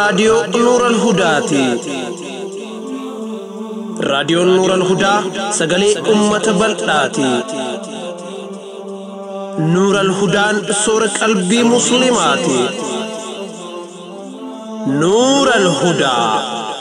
raadiyoo Nuural Hudaati. Raadiyoon Nuural Hudaa sagalee uummata bal'aati. Nuural Hudaan soora qalbii Musliimaati. Nuural Hudaa.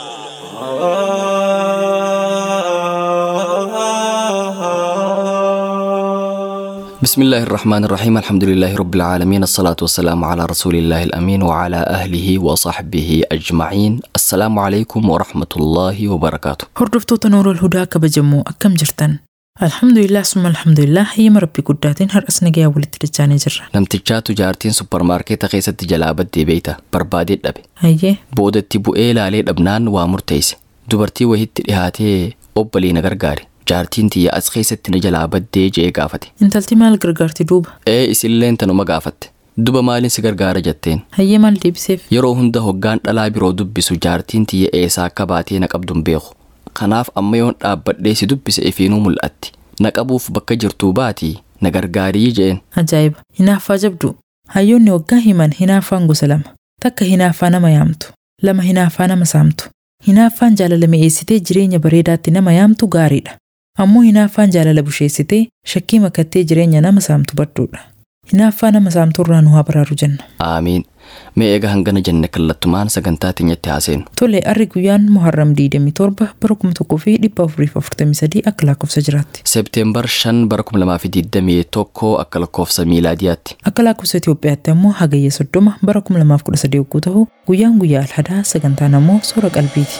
بسم الله الرحمن الرحيم الحمد لله رب العالمين الصلاة والسلام على رسول الله الأمين وعلى أهله وصحبه أجمعين السلام عليكم ورحمة الله وبركاته Hordoftoota Nuurul Hudaa kabajamoo akkam jirtan? Alhamdulillah summa alhamdulillah hayyama rabbi guddaatiin har'as nagayaa walitti dachaanii jirra. namtichaatu jaartiin supparmaarkeeta keessatti jalaa baddee beeyta barbaadee dhabe Hayyee boodatti bu'ee laalee dhabnaan waa murteesse dubartii wahitti dhihaatee obbalii na gargaare jaartiin tiyya as keessatti na jalaa baddee je'ee gaafate intalti maal gargaarti duuba? ee isilleen tanuma gaafatte duba maaliin si gargaara jetteen Hayyee maal deebiseef? yeroo hunda hoggaan dhalaa biroo dubbisu jaartiin tiyya eessaa akka baatee na qabduun beeku kanaaf amma yoon dhaabbadhee si dubbise ifiinuu mul'atti na qabuuf bakka jirtuu baatii na gargaarii je'een Ajaa'iba! Hinaaffaa jabdu. Hayyoonni waggaa himan hinaaffaan gosa lama. Takka hinaaffaa nama yaamtu. Lama hinaaffaa nama saamtu. Hinaaffaan jaalala mi'eessitee jireenya bareedaatti nama yaamtu gaariidha. Ammoo hinaaffaan jaalala busheessitee shakkii makattee jireenya nama saamtu badduudha. Hinaaffaa nama saamtu irraa nu haa baraaru jenna. aamiin mee eega hangana jenne kallattumaan sagantaa teenyatti haaseenu Tole arri guyyaan Muharram 27 bara 1443 akka lakkoofsa jiraatti. seepteembar 5 bara 2021 akka lakkoofsa miilaadiyaatti Akka lakkoofsa Itoophiyaatti ammoo hagayya 30 bara 2013 yogguu ta'u guyyaan guyyaa alhadaa sagantaan ammoo soora qalbiiti.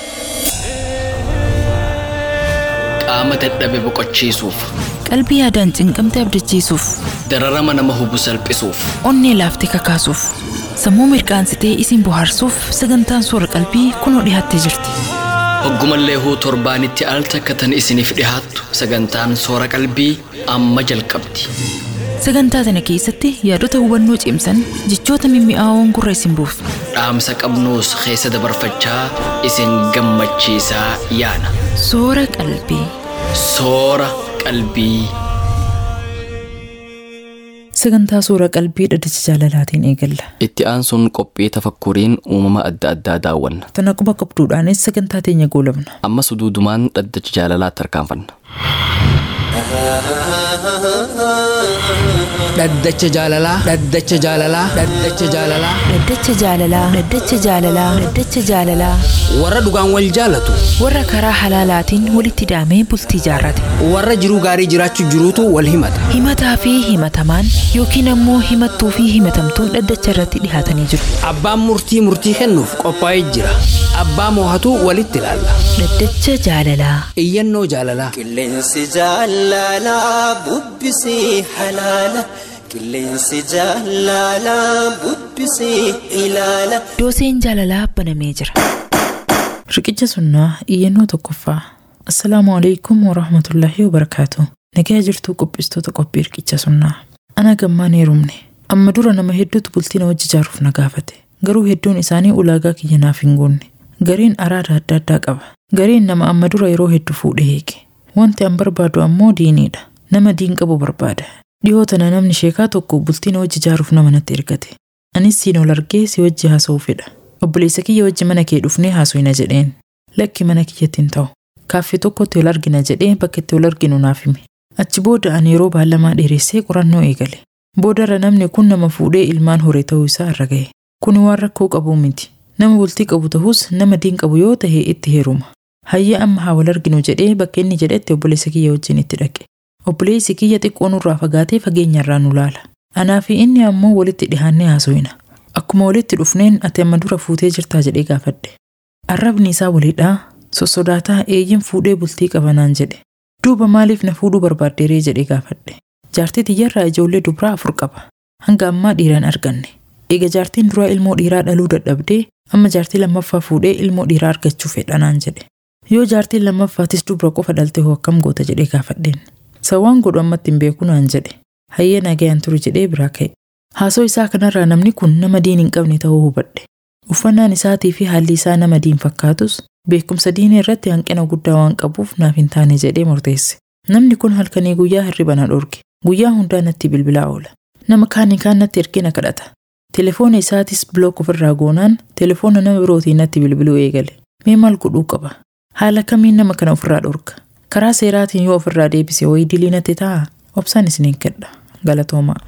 qaama dadhabe boqochiisuuf Qalbii yaadaan cinqamte abdachiisuuf, dararama nama hubu salphisuuf onnee laaftee kakaasuuf, sammuu mirqaansitee isin bohaarsuuf sagantaan soora qalbii kunoo dhiyaattee jirti. hoggumallee huu torbaanitti al takka tan isiniif dhihaattu sagantaan soora qalbii amma jalqabdi Sagantaa kana keessatti yaadota hubannoo cimsan jechoota mimmi'aawoon gurra isin buufna. dhaamsa qabnuus keessa dabarfachaa isin gammachiisaa yaana Soora qalbii. soora qalbii. Sagantaa soora qalbii dhaddacha jaalalaatiin eegalla. Itti aansuun qophii tafakkuriin uumama adda addaa daawwanna. Tana quba qabduudhaanis sagantaa teenya goolabna. Amma suduudumaan dhaddacha jaalalaatti harkaanfanna. dhaddacha jaalalaa dhaddacha jaalalaa dhaddacha jaalalaa Dhaddacha jaalalaa Dhaddacha jaalalaa Dhaddacha jaalalaa warra dhugaan wal jaalatu warra karaa halaalaatiin walitti hidhamee bultii jaarrate warra jiruu gaarii jiraachuu jiruutu wal himata himataa fi himatamaan yookiin ammoo himattuu fi himatamtuun dhaddacha irratti dhihaatanii jiru abbaan murtii murtii kennuuf qophaa'ee jira abbaa moohatu walitti ilaalla Dhaddacha jaalalaa iyyannoo jaalalaa Qilleensi jaalalaa bubbisii halaala. Qilleensi jaalalaa bubbisii ilaala. dooseen jaalalaa banamee jira Riqicha sunnaa iyyannoo tokkoffaa. Assalaamu alaikum wa rahmatullaahi wa barakaatu. Nagaa jirtuu qophistoota qophii riqicha sunnaa. Ana gammaan heerumne. Amma dura nama hedduutu bultii na wajji ijaaruuf na gaafate. Garuu hedduun isaanii ulaagaa kiyya naaf hin guunne. Gariin araada adda addaa qaba. Gariin nama amma dura yeroo hedduu fuudhee hiike. Wanti an barbaadu ammoo diiniidha. Nama diin qabu barbaada. Dhihoo tana namni sheekaa tokko bultii na wajji ijaaruuf nama natti ergate. Anis siin ol argee si wajji haasa'uu fedha. Obboleessa kiyya wajji mana kee dhufnee haasofna jedheen. Lakki mana kiyyatti hin ta'u. Kaaffee tokkotti ol argina jedhee bakka itti ol arginu naaf hime. Achi booda ani yeroo baallamaa dheeressee qorannoo eegale. Boodarra namni kun nama fuudhee ilmaan horee ta'uu isaa irra ga'e. Kuni waan rakkoo qabu miti. Nama bultii qabu ta'us nama diin qabu yoo ta'e itti heeruma. Hayya amma haa wal arginu jedhee bakka inni jedhetti obboleessa kiyya wajjin itti dhaqe. Obboleessi kiyya xiqqoo nurraa fagaatee fageenyarraa nu laala. Anaa fi inni ammoo walitti dhihaannee haasofna. Akkuma walitti dhufneen ati amma dura fuutee jirtaa jedhee gaafadhe. Arrabni isaa waliidhaa sossodaataa eeyyin fuudhee bultii qabanaan jedhe. Duuba maaliif na fuudhuu barbaaddeeree jedhee gaafadhe. Jaartii tiyyarraa ijoollee dubaraa afur qaba. Hanga ammaa dhiiraan arganne. Eega jaartiin duraa ilmoo dhiiraa dhaluu dadhabdee amma jaartii lammaffaa fuudhee ilmoo dhiiraa argachuu fedhanaan jedhe. Yoo jaartiin lammaffaatis dubra qofa dhalte hoo akkam goota jedhee gaafadheen. Sawwaan godhu ammatti hin beeku naan jedhe. Hayyee nagayaan turi jedhee biraa ka'e. Haasoo isaa kanarraa namni kun nama diin hin qabne ta'uu hubadhe. Uffannaan isaatii fi haalli isaa nama diin fakkaatus beekumsa diinii irratti hanqina guddaa waan qabuuf naaf hin taane jedhee murteesse. Namni kun halkanii guyyaa hirriba na dhorge. Guyyaa hundaa natti bilbilaa oola. Nama kaanii kaan natti ergee na kadhata. Telefoona isaatis bilook ofirraa goonaan telefoona nama birootiin natti bilbiluu eegale. Mee maal godhuu qaba? Haala kamiin nama kana ofirraa dhorka? Karaa seeraatiin yoo ofirraa deebise wayii dilii natti ta'a? Obsaan isiniin kedha. Galatoomaa.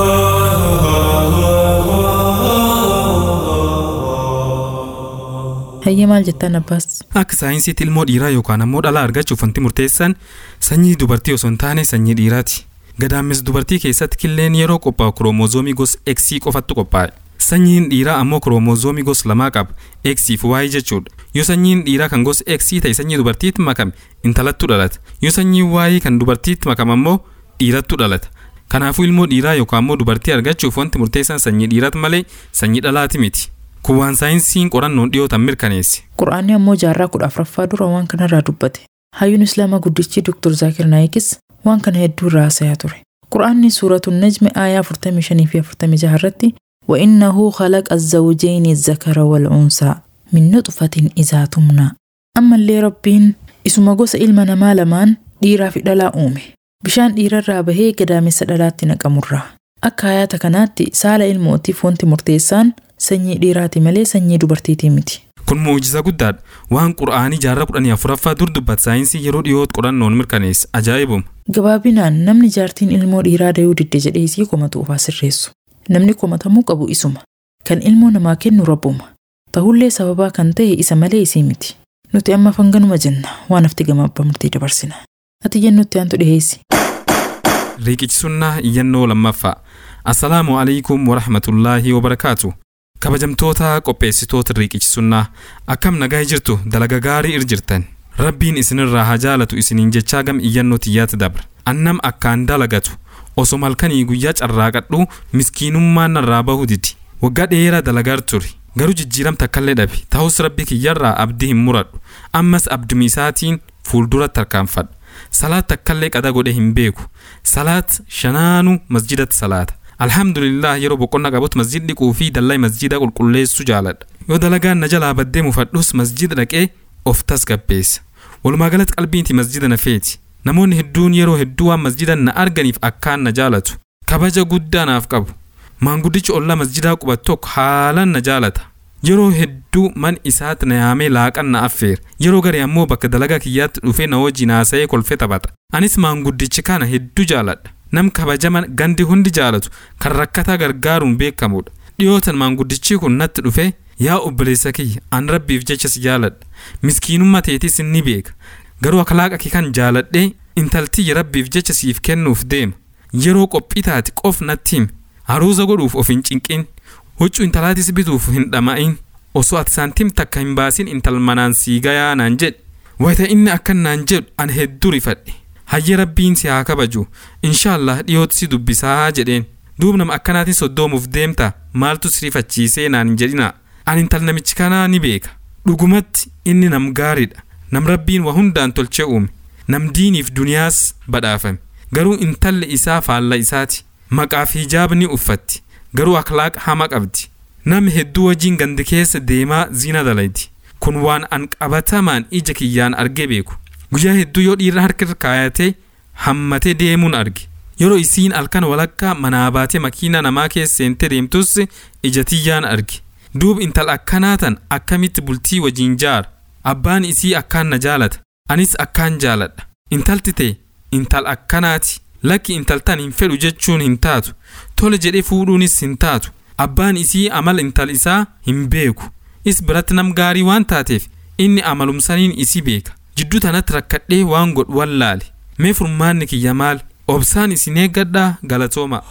Hayyee maal jettaan abbaas? Akka saayinsiitti ilmoo dhiiraa yookaan ammoo dhalaa argachuuf wanti murteessaan sanyii dubartii osoo hin taane sanyii dhiiraati. Gadaamessa dubartii keessatti killeen yeroo qophaa'u kiroomozoomii gosa X qofattu qophaa'e. Sanyiin dhiiraa ammoo kiroomozoomii gosa lamaa qaba. X fi Y jechuudha. Yoo sanyiin dhiiraa kan gosa X ta'e sanyii dubartiitti makame intalattu dhalata. Yoo sanyiin Y kan dubartiitti makame ammoo dhiirattu dhalata. Kanaafuu ilmoo dhiiraa yookaan ammoo dubartii argachuuf wanti murteessaan sanyii dhiiraati malee sanyii dhalaati miti. Kun waan saayinsiin qorannoon dhiyootan mirkaneesse. Qura'aanni ammoo jaarraa kudha afuraffaa dura waan kanarraa dubbate. Hayyuun Islaamaa guddichi Dr. Zaakir Naayikis waan kana hedduu irraa haasayaa ture. Qura'aanni suuratu Najmi aayaa 45 fi 46 irratti وإنه خلق الزوجين الذكر والأنثى من نطفة إذا تمنى أما اللي ربين isuma gosa ilma namaa lamaan dhiiraa fi dhalaa uume bishaan dhiirarraa bahee gadaamessa dhalaatti naqamurraa akka hayaata kanaatti saala ilmootiif wanti murteessaan sanyii dhiiraati malee sanyii dubartiitii miti. Kun muujiza guddaadha. Waan qura'aanii jaarraa kudhanii afuraffaa dur dubbatu saayinsii yeroo dhiyootti qorannoon mirkaneesse. Ajaa'ibuma. Gabaabinaan namni jaartiin ilmoo dhiiraa dayuu didde jedhee isii komatu ofaa sirreessu. Namni komatamuu qabu isuma. Kan ilmoo namaa kennu rabbuma. Tahullee sababaa kan ta'e isa malee isii miti. Nuti amma fanganuma jenna waan hafti gama abbaa murtii dabarsina. Ati jennutti aantu dhiheessi. Riiqichisunnaa iyyannoo lammaffaa. Assalaamu alaikum warahmatullaahi wabarakaatu. Kabajamtoota qopheessitoota riiqichisunnaa akkam nagaa jirtu dalaga gaarii ir jirtan. Rabbiin isinirraa haa jaalatu isiniin jechaa gam iyyannoo tiyyaatti dabra. Annam akkaan dalagatu osoo malkanii guyyaa carraaqadhu miskiinummaan narraa bahu didi. Waggaa dheeraa dalagar ture. Garuu jijjiiramta akkallee dhabe ta'us rabbi kiyyarraa abdii hin muradhu. Ammas abdumi isaatiin fuulduratti tarkaanfadha. Salaat akkallee qada godhe hin beeku. Salaat shanaanuu masjidatti salaata. Alhamdulillah yeroo boqonnaa qabutti masjid dhiquu fi dallaa masjida qulqulleessuu jaaladha. Yoo dalagaan na jalaa baddee mufadhus masjida dhaqee of tasgabbeessa. Walumaa galatti qalbiinti masjida na feeti. Namoonni hedduun yeroo hedduu waan masjida na arganiif akkaan na jaalatu. Kabaja guddaa naaf qabu. Maanguddichi ollaa masjidaa qubatu tokko haalaan na jaalata. Yeroo hedduu man isaatti na yaamee laaqan na affeera. Yeroo garee ammoo bakka dalagaa kiyyaatti dhufee na wajjin haasa'ee kolfee taphata. Anis maanguddichi kana hedduu jaaladha. Nam kabajaman gandi hundi jaalatu kan rakkataa gargaaruun beekamudha. Dhiyootan maanguddichi kun natti dhufee yaa obboleessa kiyya an rabbiif jecha si jaaladha. Miskiinummaa teetis ni beeka. Garuu akhlaaqa kee kan jaaladhee intaltiyya rabbiif jecha siif kennuuf deema. Yeroo qophii taate qof natti himi. Haruusa godhuuf of hin cinqin. Huccuu intalaatis bituuf hin dhama'in. Osoo ati saantiim takka hin baasin intal manaan sii gayaa naan jedhe. Wayita inni akkan naan jedhu an hedduu rifadhe. Hayyee rabbiin si haa kabaju. Inshaallah dhiyootti si dubbisaa jedheen. Duub nama akkanaatiin soddoomuuf deemta maaltu si rifachiisee naan hin jedhina. Ani intal namichi kanaa ni beeka. Dhugumatti inni nam gaariidha. Nam rabbiin waa hundaan tolchee uume. Nam diiniif duniyaas badhaafame. Garuu intalli isaa faalla isaati. Maqaa fi hijaabni uffatti. Garuu akhlaaqa hama qabdi. Namni hedduu wajjin gandi keessa deemaa zina dalayti. Kun waan an qabatamaan ija kiyyaan argee beeku. Guyyaa hedduu yoo dhiirri harka irra kaayatee hammatee deemuun arge. Yeroo isiin halkan walakkaa manaa baatee makiina namaa keessa seentee deemtus ija tiyyaan arge. Duub intal akkanaa tan akkamitti bultii wajjin jaara. Abbaan isii akkaan na jaalata. Anis akkaan jaaladha. Intalti ta'e intal akkanaati. Lakki intaltan hin fedhu jechuun hin taatu. Tole jedhee fuudhuunis hin taatu. Abbaan isii amala intal isaa hin beeku. Is biratti nam gaarii waan taateef inni amalumsaniin isii beeka. Jidduu tanatti rakkadhee waan godhu wallaale. Mee furmaanni kiyya maal? Obsaan isin eeggadhaa galatooma.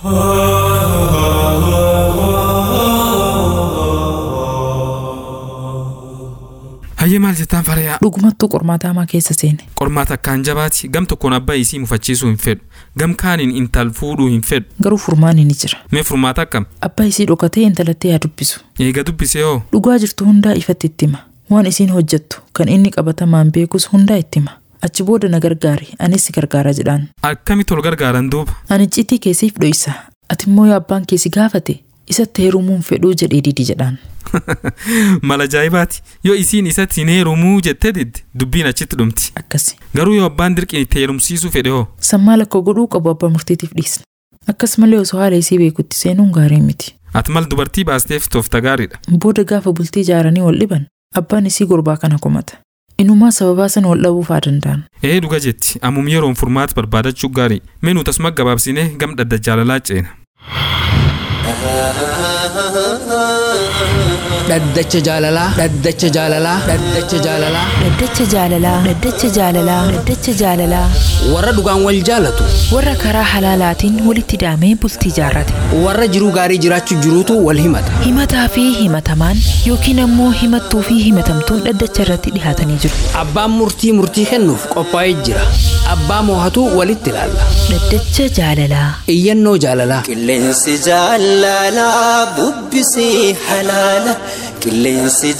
Hayyee maal jettaan farayaa? Dhugumattuu qormaata hamaa keessa seene. Qormaata akkaan jabaati. Gam tokkoon abbaa isii mufachiisuu hin fedhu. Gam kaaniin intal fuudhuu hin fedhu. Garuu furmaanni ni jira. Mee furmaata akkam? Abbaa isii dhokatee intalattee haa dubbisu. Eega dubbisee hoo? Dhugaa jirtu hundaa ifatti itti hima. Waan isiin hojjettu kan inni qabatamaan beekus hundaa itti hima. Achi booda na gargaari anis si gargaara jedhaan. Akkamitti ol gargaaran duuba? Ani icciitii keessiif dho'isa. Ati immoo yoo abbaan keessi gaafate isatti heerumuun fedhuu jedhee didi jedhaan. Mala ajaa'ibaati. Yoo isiin isatti hin heerumuu jettee didde dubbiin achitti dhumti. Akkasi. Garuu yoo abbaan dirqiin itti heerumsiisuu fedhe hoo? Sammaa lakkoo godhuu qabu abbaa murtiitiif dhiisna. Akkasumallee osoo haala isii beekutti seenuun gaarii miti. Ati mal dubartii baasteef toofta gaariidha. Booda gaafa bultii ijaaranii wal dhiban abbaan isii gurbaa kana komata. Inumaa sababaa sana wal dhabuufaa danda'an. Ee dhuga jetti ammum yeroon furmaata barbaadachuu gaarii. Mee nuti asuma gabaabsinee gam dhadda jaalalaa ceena. Dhaddacha jaalalaa. Dhaddacha jaalalaa. Dhaddacha jaalalaa. Dhaddacha jaalalaa. Dhaddacha jaalalaa. Dhaddacha jaalalaa. Warra dhugaan wal jaalatu. Warra karaa halaalaatiin walitti daamee bultii jaarrate. Warra jiruu gaarii jiraachuu jiruutu wal himata. Himataa fi himatamaan yookiin ammoo himattuu fi himatamtuun dhaddacha irratti dhihaatanii jiru. Abbaan murtii murtii kennuuf qophaa'ee jira. Abbaa moohatu walitti ilaalla. Dhaddacha jaalalaa. Iyyannoo jaalalaa. Qilleensi jaalalaa bubbisii halaala. Qilleensi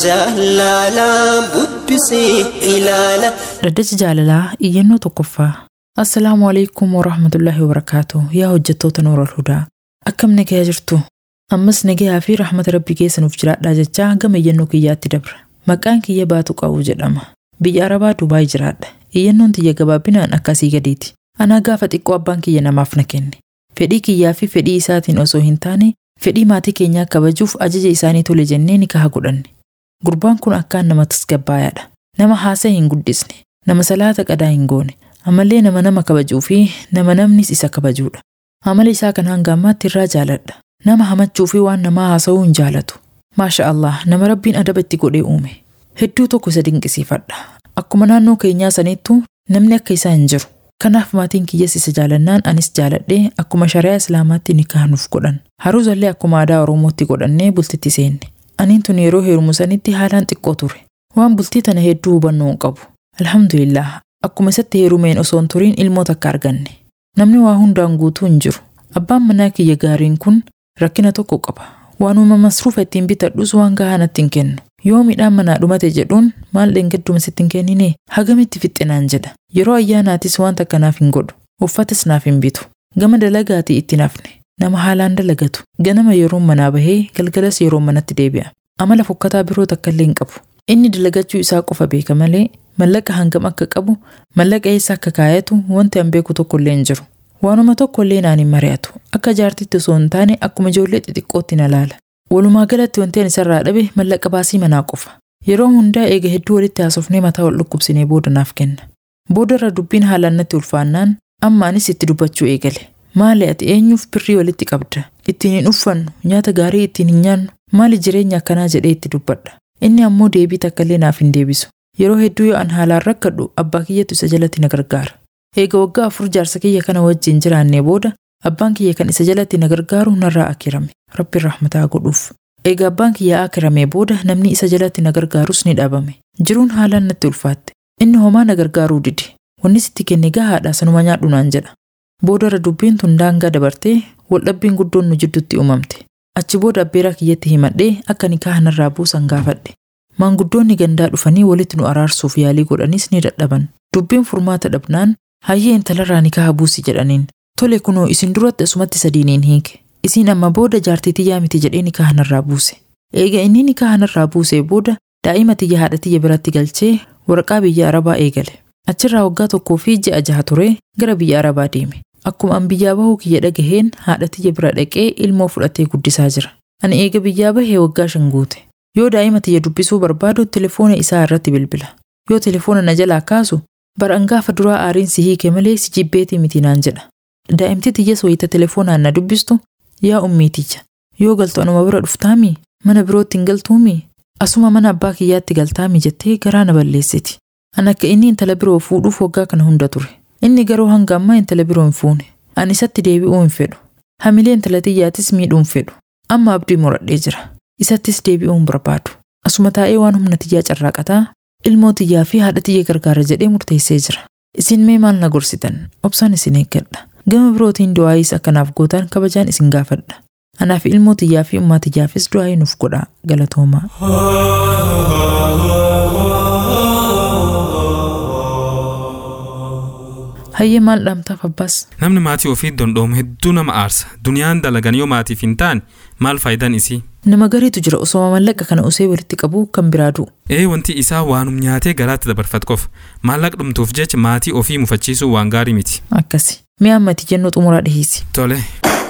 jaalalaa bubbisii ilaala. Dhaddacha jaalalaa iyyannoo tokkoffaa. Assalaamu alaikum warahmatullaahi wabarakaatu. Yaa hojjettoota Nooral Hudaa. Akkam nagayaa jirtu? Ammas nagayaa fi rahmata rabbii keessa nuuf jiraadhaa jechaa gama iyyannoo kiyyaatti dabra. Maqaan kiyya baatu qabu jedhama. Biyya Arabaa Dubaay jiraadha. Iyyannoon tiyya gabaabinaan akkasii gadiiti. Anaa gaafa xiqqoo abbaan kiyya namaaf na kenne. Fedhii kiyyaa fi fedhii isaatiin osoo hin taane fedhii maatii keenyaa kabajuuf ajaja isaanii tole jennee nikaha godhanne. Gurbaan kun akkaan nama tasgabbaayaadha. Nama haasa'e hin guddisne. Nama salaata qadaa hin goone. Amallee nama nama kabajuu fi nama namnis isa kabajuudha. Amala isaa kan hanga ammaatti irraa jaaladha. Nama hamachuu fi waan namaa haasa'uu hin jaalatu. Maasha Allah nama rabbiin adaba itti godhee uume. Hedduu tokko isa dinqisiifadha. Akkuma naannoo keenyaa saniittu namni akka isaa hin jiru. Kanaaf maatiin kiyyas isa jaalannaan anis jaaladhee akkuma shari'aa islaamaatti nikaha nuuf godhan. Haruusallee akkuma aadaa Oromootti godhannee bultitti seenne. Aniin tun yeroo heerumu sanitti haalaan xiqqoo ture. Waan bultii tana hedduu hubannoo hin qabu. Alhamdulillah akkuma isatti heerumeen osoo hin turiin ilmoo takka arganne. Namni waa hundaan guutuu hin jiru. Abbaan manaa kiyya gaariin kun rakkina tokko qaba. Waanuma masruufa ittiin bitadhus waan gahaa natti hin kennu. Yoo midhaan manaa dhumate jedhuun maal dheengadduma sitti hin kennine hagamitti fixxinaan jedha. Yeroo ayyaanaatis waan takka naaf hin godhu. Uffatas naaf hin bitu. Gama dalagaatii itti nafne. Nama haalaan dalagatu. Ganama yeroon manaa bahee galgalas yeroon manatti deebi'a. Amala fokkataa biroo takka illee hin qabu. Inni dalagachuu isaa qofa beeka malee mallaqa hangam akka qabu mallaqa eessa akka kaayatu wanti an beeku tokko illee hin jiru. Waanuma tokko illee naan hin mari'atu. Akka jaartitti osoo hin taane akkuma ijoollee xixiqqootti na laala. Walumaa galatti wanti ani isarraa dhabe mallaqa baasii manaa qofa. Yeroo hundaa eega hedduu walitti haasofnee mataa wal dhukkubsinee booda naaf kenna. Booda irra dubbiin haalaan natti ulfaannaan amma anis itti dubbachuu eegale. Maali ati eenyuuf birrii walitti qabda? Ittiin hin uffannu, nyaata gaarii ittiin hin nyaannu, maali jireenya akkanaa jedhee itti dubbadha. Inni ammoo deebii takka illee naaf hin deebisu. Yeroo hedduu yoo an haalaan rakkadhu abbaa kiyyatu isa jalatti na gargaara. Eega waggaa afur jaarsa kiyya kana wajjin jiraannee booda abbaan kiyya kan isa jalatti na gargaaru narraa akirame. Rabbi rahmataa godhuuf. Eega abbaan kiyya akiramee booda namni isa jalatti na gargaarus ni dhaabame. Jiruun haalaan natti ulfaatte. Inni homaa na gargaaruu didi. Wanni sitti kenne gahaadha sanuma nyaadhu naan jedha. Booda irra dubbiin tun daangaa dabartee waldhabbiin guddoon nu jidduutti uumamte. Achi booda abbeeraa kiyyatti himadhee akka nikaaha narraa buusan gaafadhe. Maanguddoonni gandaa dhufanii walitti nu araarsuuf yaalii godhanis ni dadhaban. Dubbiin furmaata dhabnaan hayyee intalarraa nikaaha buusi jedhaniin. Tole kunoo isin duratti asumatti sadiiniin hiike. Isiin amma booda jaartii tiyyaa miti jedhee nikaaha narraa buuse. Eega inni nikaaha narraa buusee booda daa'ima tiyya haadha tiyya biratti galchee waraqaa biyya Arabaa eegale. Achirraa waggaa tokkoo fi ji'a jaha ture gara biyya Arabaa deeme. Akkuma an biyyaa bahuu kiyya dhagaheen haadha tiyya bira dhaqee ilmoo fudhatee guddisaa jira. Ani eega biyyaa bahee waggaa shan guute. Yoo daa'ima tiyya dubbisuu barbaadu telefoona isaa irratti bilbila. Yoo telefoona na jalaa kaasu bara gaafa duraa aariin si hiike malee si jibbeetii miti naan jedha. Daa'imti tiyyas wayita telefoonaan na dubbistu yaa ummii tiyya. Yoo galtu anuma bira dhuftaami mana birootti hin galtuumi asuma mana abbaa kiyyaatti galtaami jettee garaa na balleessiti. An akka inni intala biroo fuudhuuf waggaa kana hunda ture. Inni garuu hanga ammaa intala biroo hin fuune. Ani isatti deebi'uu hin fedhu. Hamilee intala tiyyaatis miidhuu hin fedhu. Amma abdii muradhee jira. Isattis deebi'uu hin barbaadu. Asuma taa'ee waan humna tiyyaa carraaqataa ilmoo tiyyaa fi haadha tiyya gargaara jedhee murteessee jira. Isin mee maal na gorsitan? Obsaan isin eeggadha. Gama birootiin du'aayis akkanaaf gootaan kabajaan isin gaafadha. Anaaf ilmoo tiyyaa fi ummaa tiyyaafis du'aayii nuuf godhaa galatoomaa. Hayyee maal dhaamtaaf abbaas? Namni maatii ofii dondoomu hedduu nama aarsa. Duniyaan dalagan yoo maatiif hin taane maal faayidaan isii? Nama gariitu jira osoo mallaqa kana usee walitti qabu kan biraa du'u. Ee wanti isaa waanum nyaatee garaatti dabarfat qofa. Maallaqa dhumtuuf jecha maatii ofii mufachiisuu waan gaarii miti. Akkasi. Mi'a ammati jennuu xumuraa dhiheessi. Tole.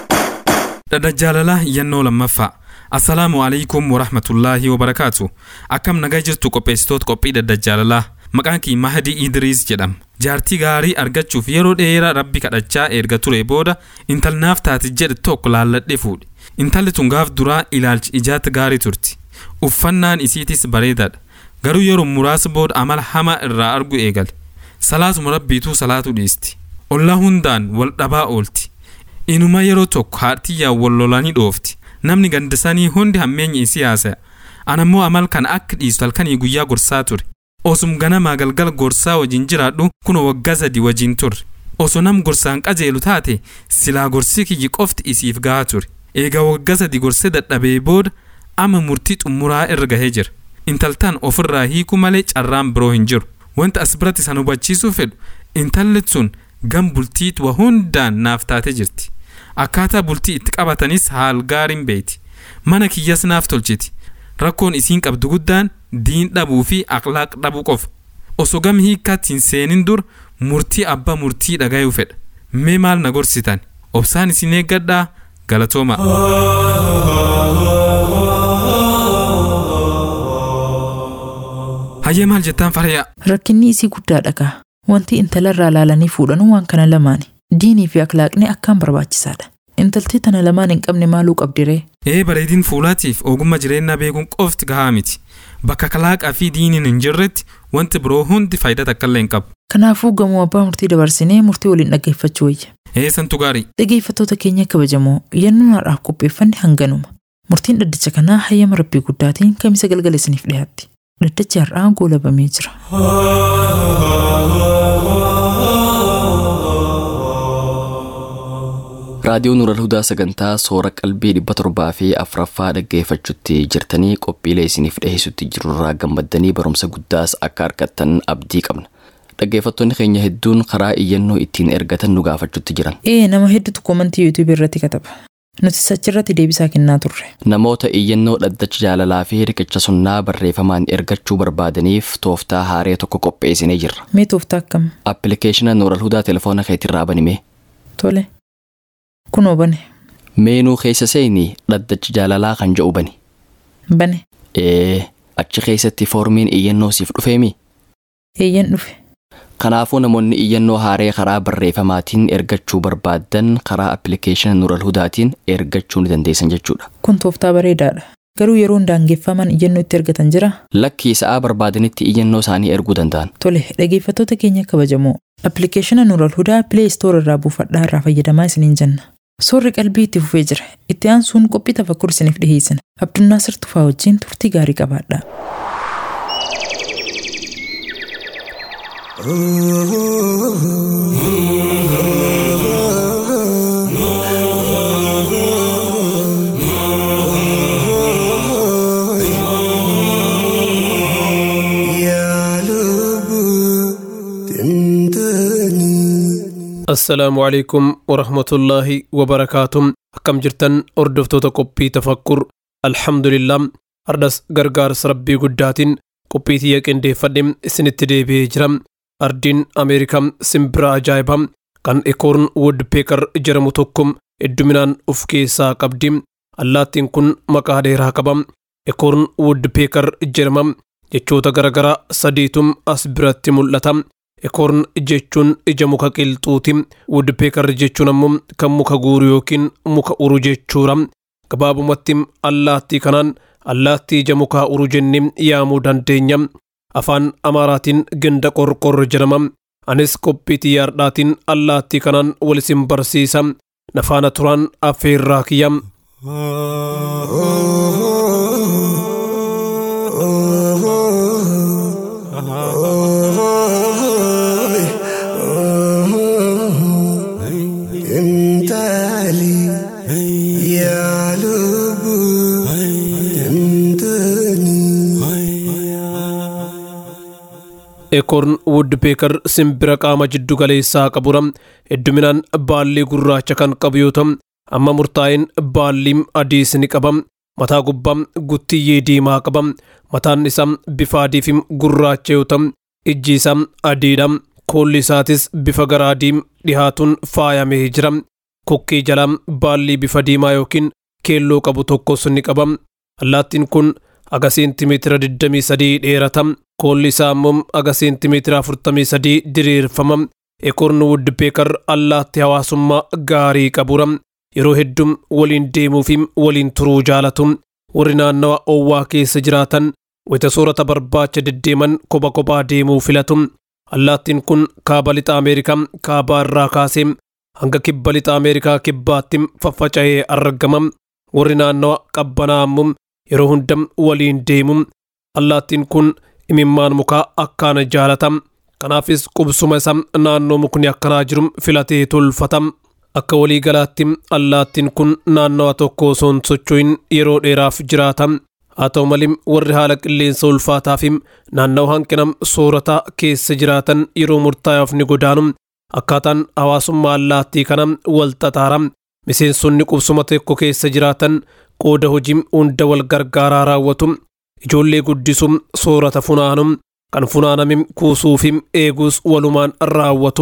dhadha jaalalaa iyyannoo lammaffaa assalaamu alaikum warahmatullaahi wabarakaatu akkam nagaa jirtu qopheessitoota qophii dhadha jaalalaa maqaan kii mahdi idriis jedhama jaartii gaarii argachuuf yeroo dheeraa rabbi kadhachaa erga ture booda intalnaaf taati jedhe tokko laalladhe fuudhe intalli tun gaaf duraa ilaalchi ijaatti gaarii turti uffannaan isiitis bareedaadha garuu yeroo muraasa booda amala hamaa irraa argu eegale salaatuma rabbiituu salaatu dhiisti ollaa hundaan wal dhabaa oolti inuma yeroo tokko haartiyyaa wal lolanii dhoofti namni gandisanii hundi hammeenyi isii haasaya anammoo amal kana akka dhiistu halkanii guyyaa gorsaa ture osum ganamaa galgala gorsaa wajin jiraadhu kun waggaa sadi wajin turre osoo nam gorsaan qajeelu taate silaa gorsii kiyyi qofti isiif gahaa ture eegaa waggaa sadi gorsee dadhabee booda ama murtii xumuraa irra gahee jira intaltaan ofirraa hiiku malee carraan biroo hin jiru wanta as biratti san hubachiisuu fedhu intalli sun gam bultiit wa hundaan naaf taate jirti akkaataa bultii itti qabatanis haal gaariin beeyti mana kiyyas naaf tolchiti rakkoon isiin qabdu guddaan diin dhabuu fi aqlaaq dhabuu qofa osoo gam hiikkaatti hin seenin dur murtii abbaa murtii dhagayuu fedha mee maal na gorsitan obsaan isin eeggadhaa galatooma hayyee maal jettaan faraya Rakkinni isii guddaa dhagaa. Wanti intalarraa laalanii fuudhanuu waan kana lamaani. Diinii fi akhlaaqni akkaan barbaachisaadha. Intaltii tana lamaan hin qabne maaluu qabdiree? ee bareedin fuulaatiif ogummaa jireenyaa beekuun qofti gahaa miti bakka akhlaaqaa fi diiniin hin jirretti wanti biroo hundi faayidaa takkaallee hin qabu Kanaafuu gamoo abbaa murtii dabarsinee murtii waliin dhaggeeffachuu wayya. ee santu gaarii Dhaggeeffattoota keenya kabajamoo yennoon har'aaf qopheeffanne hanganuma. Murtiin dhaddacha kanaa hayyama rabbii guddaatiin kamisa galgala isiniif dhiyaatti. Dhaddachi har'aa goolabamee jira. raadiyoo nuural hudaa sagantaa soora qalbii dhibba torbaa fi afuraffaa dhaggeeffachuutti jirtanii qophiilee isiniif dhiheessutti jirurraa gammaddanii barumsa guddaas akka argattan abdii qabna dhaggeeffattoonni keenya hedduun karaa iyyannoo ittiin ergatan nu gaafachuutti jiran Ee nama hedduutu koomantii yuutuubii irratti kataba. Nuti achirratti deebisaa kennaa turre. namoota iyyannoo dhaddacha jaalalaa fi riqicha sunnaa barreeffamaan ergachuu barbaadaniif tooftaa haaree tokko qopheessinee jirra Mee tooftaa akkam? appilikeeshina nuural hudaa telefoona keetirraa banimee Tole. Kunoo bane. meenuu keessa seenii dhaddacha jaalalaa kan jedhu bani Bane. ee achi keessatti foormiin iyyannoo siif dhufeemi Eeyyan dhufe. kanaafuu namoonni iyyannoo haaree karaa barreeffamaatiin ergachuu barbaadan karaa appilikeeshina nuural hudaatiin ergachuu ni dandeessan jechuudha Kun tooftaa bareedaadha. Garuu yeroo daangeffamaan iyyannoo itti ergatan jira. lakkii sa'aa barbaadanitti iyyannoo isaanii erguu danda'an Tole, dhaggeeffattoota keenya kabajamoo. Appilikeeshina Nuural Hudaa Play Store irraa buufadhaa irraa fayyadamaa isiniin jenna. Soorri qalbii itti fufee jira. Itti aansuun qophii tafakkur isiniif dhiheessina. Abdunnaasir Tufaa wajjin turtii gaarii qabaadhaa. assalaamu calaykum warahmatullaahi wabarakaatuh akkam jirtan hordoftoota qophii tafakkur alhamdulillah ardhas gargaarsa rabbii guddaatiin qophii tiyya qindeeffadhe isinitti deebi'ee jira ardiin ameerikaa simbira ajaa'ibaa kan ekoorn woodpeekar jedhamu tokko hedduminaan of keessaa qabdi allaattiin kun maqaa dheeraa qaba ekoorn woodpeekar jedhama jechoota garaagaraa sadiitum as biratti mul'ata ekoorn jechuun ija muka qilxuuti woodpeekar jechuun ammoo kan muka guuru yookiin muka uru jechuudha gabaabumatti allaattii kanaan allaattii ija mukaa uru jennee yaamuu dandeenya afaan amaaraatiin ganda qorqorro jedhama anis qophii xiyyaardhaatiin allaattii kanaan wal isin barsiisa nafaana turaan affeerraa kiyya ekoorn woodpeekar simbira qaama jiddu galeessaa qabudha hedduminaan baallii gurraacha kan qabu yoo ta'u amma murtaa'een baalliin adiis ni qaba mataa gubbaa guttiyyee diimaa qaba mataan isaa bifa adii fi gurraacha yoo ta'u ijji isaa adiidha koolli isaatis bifa garaa diim dhihaatuun faayamee jira kokkee jalaa baallii bifa diimaa yookiin keelloo qabu tokkos ni qaba. Allaattiin kun aga seentimeetira 23 dheerata. Koolli isaa immoo aga seentimeetira 43 diriirfama. Ekorni Woodpecker allaattii hawaasummaa gaarii qabura. Yeroo hedduu waliin deemuu fi waliin turuu jaalatu. Warri naannawa owwaa keessa jiraatan wayita soorata barbaacha deddeeman kopha kophaa deemuu filatu. Allaattiin kun kaaba lixa Ameerikaa kaabaa irraa kaasee hanga kibba lixa Ameerikaa kibbaatti faffaca'ee argama. Warri naannawa qabbanaa immoo yeroo hunda waliin deemu. Allaattiin kun imimmaan mukaa akkaan jaalata. Kanaafis qubsuma isaa naannoo mukni akkanaa jiru filatee tolfata. Akka walii galaatti allaattiin kun naannawa tokko osoo hin socho'in yeroo dheeraaf jiraata. Haa ta'u malee warri haala qilleensa ulfaataa fi naannawa hanqina soorataa keessa jiraatan yeroo murtaa'aaf ni godaanu. Akkaataan hawaasummaa allaattii kana wal xaxaara. Miseensonni qubsuma tokko keessa jiraatan qooda hojii hunda wal gargaaraa raawwatu. Ijoollee guddisuu soorata funaanu. Kan funaaname kuusuu fi eeguus walumaan raawwatu.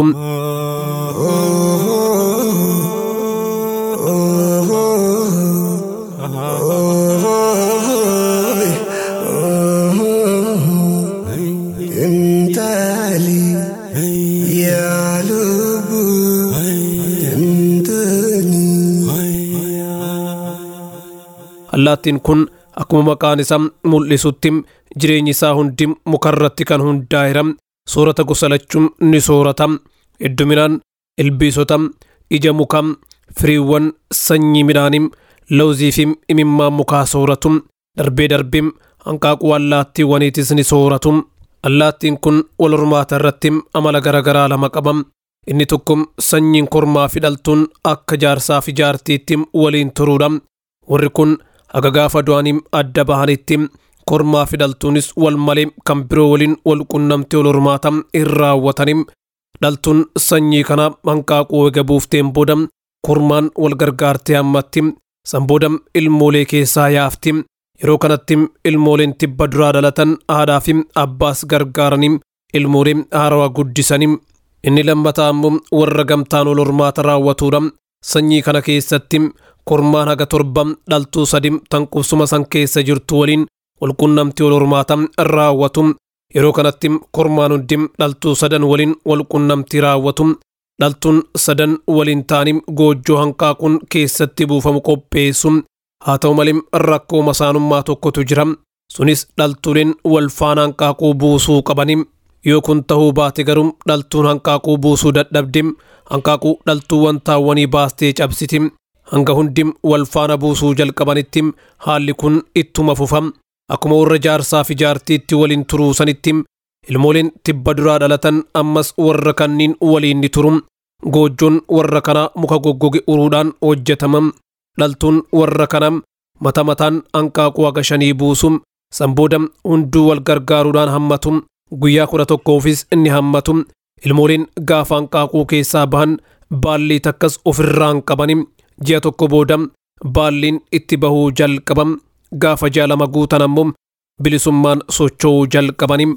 Allaattiin kun akkuma maqaan isaa mul'isutti jireenyi isaa hundi mukarratti kan hundaa'eera. Soorata gosa lachuun ni soorata. Hedduminaan ilbiisota, ija mukaa, firiiwwan, sanyii midhaanii, lawzii fi imimmaan mukaa sooratu. Darbee darbee hanqaaquu allaattiiwwaniitis ni sooratu. Allaattiin kun wal hormaata irratti amala garaagaraa lama qaba. Inni tokko sanyiin kormaa fi dhaltuun akka jaarsaa fi jaartiitti waliin turuudha. Warri kun haga gaafa du'anii adda bahanitti kormaa fi dhaltuunis wal malee kan biroo waliin wal qunnamtee wal hormaata hin raawwatanii dhaltuun sanyii kana hanqaaquu eega buufteen booda kormaan wal gargaartee hammatti san booda ilmoolee keessaa yaafti yeroo kanatti ilmooleen tibba duraa dhalatan haadhaa fi abbaas gargaaranii ilmoolee haarawaa guddisanii inni lammataa ammoo warra gamtaan wal hormaata raawwatuudha sanyii kana keessatti kormaan haga torba dhaltuu sadi tan qubsuma san keessa jirtu waliin walqunnamtii wal hormaata raawwatu yeroo kanatti kormaan hundi dhaltuu sadan waliin walqunnamtii raawwatu dhaltuun sadan waliin ta'anii goojjoo hanqaaquun keessatti buufamu qopheessu haa ta'u malee rakkoo masaanummaa tokkotu jira sunis dhaltuuleen wal faana hanqaaquu buusuu qabanii yoo kun ta'uu baate garuu dhaltuun hanqaaquu buusuu dadhabde hanqaaquu dhaltuuwwan taawwanii baastee cabsiti hanga hundi wal faana buusuu jalqabanitti haalli kun ittuma fufa akkuma warra jaarsaa fi jaartiitti waliin turuu sanitti ilmooleen tibba duraa dhalatan ammas warra kanniin waliin ni turu goojjoon warra kana muka goggoge uruudhaan hojjetama dhaltuun warra kana mata mataan hanqaaquu haga shanii buusu san booda hunduu wal gargaaruudhaan hammatu guyyaa kudha tokkoofis inni hammatu ilmooleen gaafa hanqaaquu keessaa bahan baallii takkas ofirraan qabani ji'a tokko booda baalliin itti bahuu jalqabam gaafa jaalama guutan ammoo bilisummaan socho'uu jalqabanim.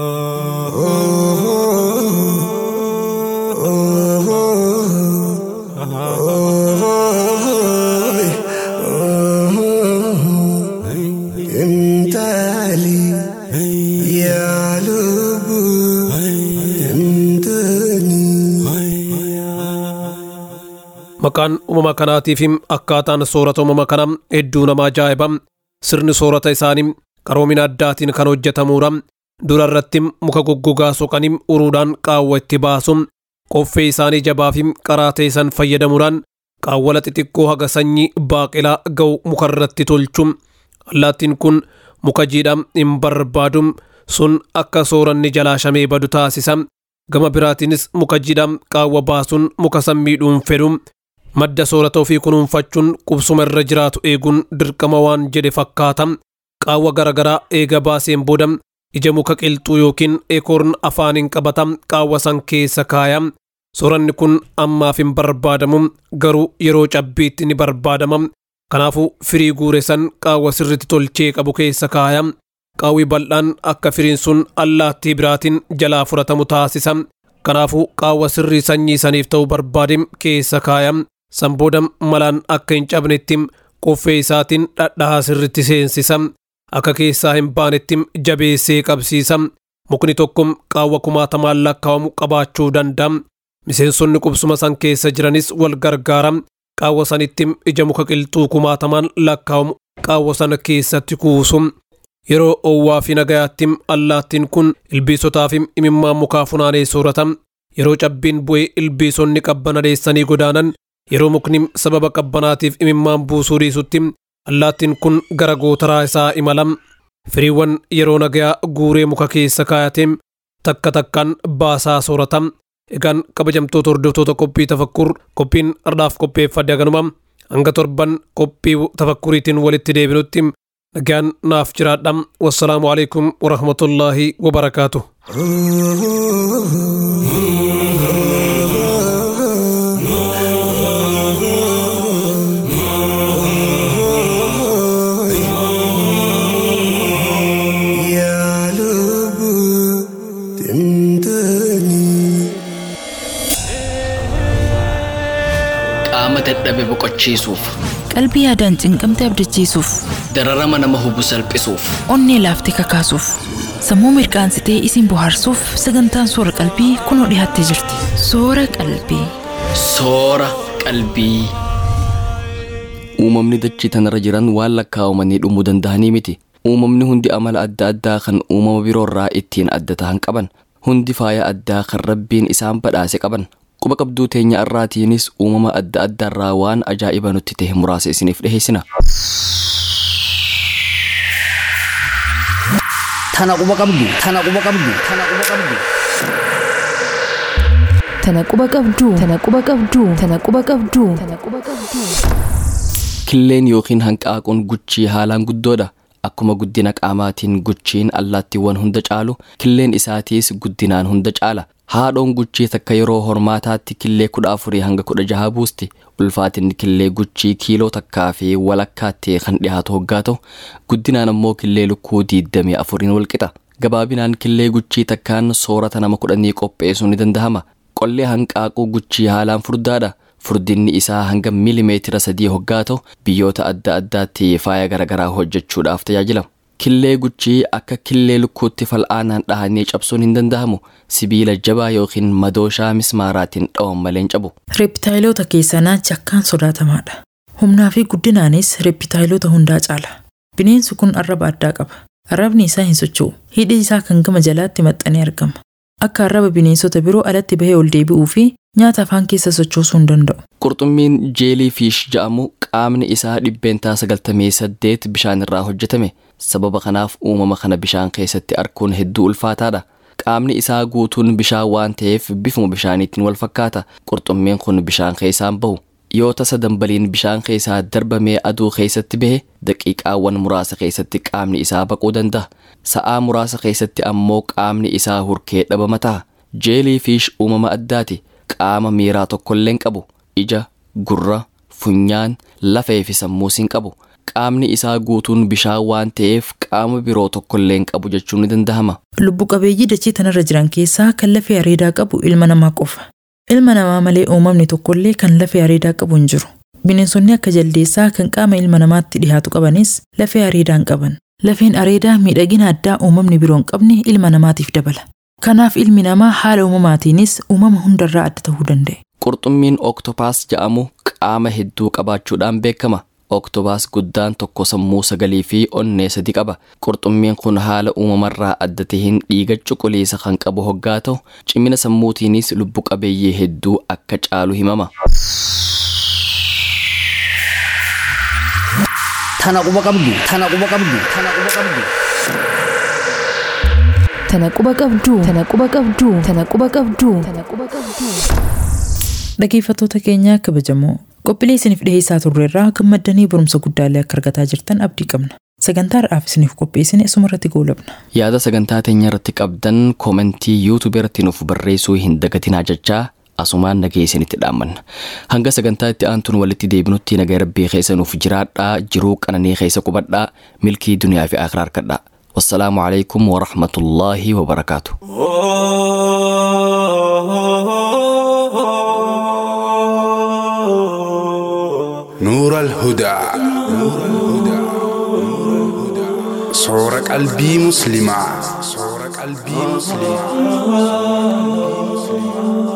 Maqaan uumama kanaatiif akkaataan soorata uumama kanaa hedduu nama ajaa'iba. Sirni soorata isaanii qaroomina addaatiin kan hojjetamuudha. Dura irratti muka goggogaa soqanii uruudhaan qaawwa itti baasu. Qoffee isaanii jabaa fi qaraa ta'e san fayyadamuudhaan qaawwala xixiqqoo haga sanyii baaqelaa ga'u muka irratti tolchu. Allaattiin kun muka jiidhaa hin barbaadu sun akka sooranni jalaa shamee badu taasisa. Gama biraatiinis muka jiidhaa qaawwa baasuun muka san miidhuun fedhu. madda soorata ofii kunuunfachuun qubsuma irra jiraatu eeguun dirqama waan jedhe fakkaata qaawwa garagaraa eega baaseen booda ija muka qilxuu yookiin ekoorn afaaniin qabata qaawwa san keessa kaaya sooranni kun ammaaf hin barbaadamu garuu yeroo cabbiitti ni barbaadama kanaafuu firii guure san qaawwa sirritti tolchee qabu keessa kaaya qaawwi bal'aan akka firiin sun allaattii biraatiin jalaa fudhatamu taasisa kanaafuu qaawwa sirrii sanyii saniif ta'u barbaade keessa kaaya sanbooda malaan akka hin cabnetti qoffee isaatiin dhadhaa sirritti seensisa akka keessaa hin baanetti jabeessee qabsiisa mukni tokko qaawwa kumaatamaan lakkaa'amu qabaachuu danda'a miseensonni qubsuma san keessa jiranis wal gargaara qaawwa sanitti ija muka qilxuu kumaatamaan lakkaa'amu qaawwa sana keessatti kuusu yeroo owwaa fi nagayaatti allaattiin kun ilbiisotaa fi imimmaan mukaa funaanee soorata yeroo cabbiin bu'ee ilbiisonni qabbanadeessanii godaanan yeroo mukni sababa qabbanaatiif imimmaan buusuu dhiisutti allaattiin kun gara gootaraa isaa imala firiiwwan yeroo nagayaa guuree muka keessa kaayatee takka takkaan baasaa soorata egaan kabajamtoota hordoftoota qophii tafakkur qophiin ardhaaf qopheeffadde haganuma hanga torban qophii tafakkuriitiin walitti deebinutti nagaan naaf jiraadha wassalaamu alaikum warahmatullaahi wabarakaatu qaama dadhabe boqochiisuuf Qalbii yaadaan cinqamte abdachiisuuf, dararama nama hubu salphisuuf onnee laaftee kakaasuuf, sammuu mirqaansitee isin bohaarsuuf sagantaan soora qalbii kunoo dhiyaattee jirti. Soora qalbii. soora qalbii. Uumamni dachii tanarra jiran waan lakkaa'amanii dhumuu danda'anii miti. Uumamni hundi amala adda addaa kan uumama biroorraa ittiin adda ta'an qaban. Hundi faaya addaa kan rabbiin isaan badhaase qaban. Quba qabduu teenya irraatiinis uumama adda addaarraa waan ajaa'iba nutti ta'e muraasa isiniif dhiheessina. Tana quba qabdu. Tana quba qabdu. Tana quba qabdu. Tana quba qabduu. Tana quba qabduu. Tana quba qabduu. Tana quba qabduu. Killeen yookiin hanqaaquun guchii haalaan guddoodha. Akkuma guddina qaamaatiin guchiin allaattiiwwan hunda caalu, killeen isaatiis guddinaan hunda caala. Haadhoon guchii takka yeroo hormaataatti killee kudha afurii hanga kudha jaha buusti. Ulfaatinni killee guchii kiiloo takkaa fi walakkaatti kan dhiyaatu hoggaa ta'u, guddinaan ammoo killee lukkuu diidamii afuriin walqixa. Gabaabinaan killee guchii takkaan soorata nama kudhanii qopheessuu ni danda'ama. Qollee hanqaaquu guchii haalaan furdaadha. Furdinni isaa hanga miilimeetira sadii hoggaa ta'u biyyoota adda addaatti faaya garaagaraa hojjechuudhaaf tajaajila. Killee guchii akka killee lukkuutti fal'aanaan dhahanii cabsuun hin danda'amu. Sibiila jabaa yookiin madooshaa mismaaraatiin dhawan malee hin cabu. Reeptaayiloota keessaa naachi akkaan sodaatamaadha. Humnaa fi guddinaanis reeptaayiloota hundaa caala. Bineensi kun arraba addaa qaba. Arrabni isaa hin socho'u. Hidhi isaa kan gama jalaatti maxxanee argama. Akka arraba bineensota biroo alatti bahee ol deebi'uu fi nyaata afaan keessa sochoosuu hin danda'u. Qurxummiin jeelii fiish jedhamu qaamni isaa dhibbeentaa sagaltamii saddeet bishaan irraa hojjetame. Sababa kanaaf uumama kana bishaan keessatti arguun hedduu ulfaataadha. Qaamni isaa guutuun bishaan waan ta'eef bifuma bishaaniitiin wal fakkaata. Qurxummiin kun bishaan keessaan bahu. Yoo tasa dambaliin bishaan keessaa darbamee aduu keessatti bahe daqiiqaawwan muraasa keessatti qaamni isaa baquu danda'a. Sa'aa muraasa keessatti ammoo qaamni isaa hurkee dhabama ta'a. Jeelii fiish uumama addaati. Qaama miiraa tokkollee hin qabu. Ija, gurra, funyaan, lafee fi sammuus hin qabu. Qaamni isaa guutuun bishaan waan ta'eef qaama biroo tokkollee hin qabu jechuun ni danda'ama. Lubbu qabeeyyii dachee tanarra jiran keessaa kan lafee areedaa qabu ilma namaa qofa. Ilma namaa malee uumamni tokkollee kan lafee areedaa qabu hin jiru. Bineensonni akka jaldeessaa kan qaama ilma namaatti dhihaatu qabanis lafee areedaa hin qaban. Lafeen areedaa miidhagina addaa uumamni biroo hin qabne ilma namaatiif dabala. Kanaaf ilmi namaa haala uumamaatiinis uumama hundarraa adda ta'uu danda'e. Qurxummiin oktopaas jedhamu qaama hedduu qabaachuudhaan beekama. Oktobaas guddaan tokko sammuu sagalii fi onnee sadi qaba. Qurxummiin kun haala uumamarraa adda taheen dhiiga cuquliisa kan qabu hoggaa ta'u, cimina sammuutiinis lubbu qabeeyyii hedduu akka caalu himama. Tana quba qabdu. Tana quba qabdu. Tana quba qabdu. Tana quba qabduu. Tana quba qabduu. Tana quba qabduu. Tana quba qabduu. Dhaggeeffattoota keenyaa kabajamoo qophiilee isiniif dhiheessaa turreerraa gammaddanii barumsa guddaallee akka argataa jirtan abdii qabna. Sagantaa har'aaf isiniif qopheessine asuma irratti goolabna. Yaada sagantaa teenya irratti qabdan koomentii yuutuubii irratti nuuf barreessuu hin dagatinaa jechaa asumaan nagee isinitti dhaammanna. Hanga sagantaa itti aantuun walitti deebinutti nagaa rabbii keessa nuuf jiraadhaa jiruu qananii keessa qubadhaa milkii duniyaa fi akhiraa harkadhaa. والسلام عليكم ورحمة الله وبركاته Oh نور الهدى صور قلبي مسلمة صور قلبي مسلمة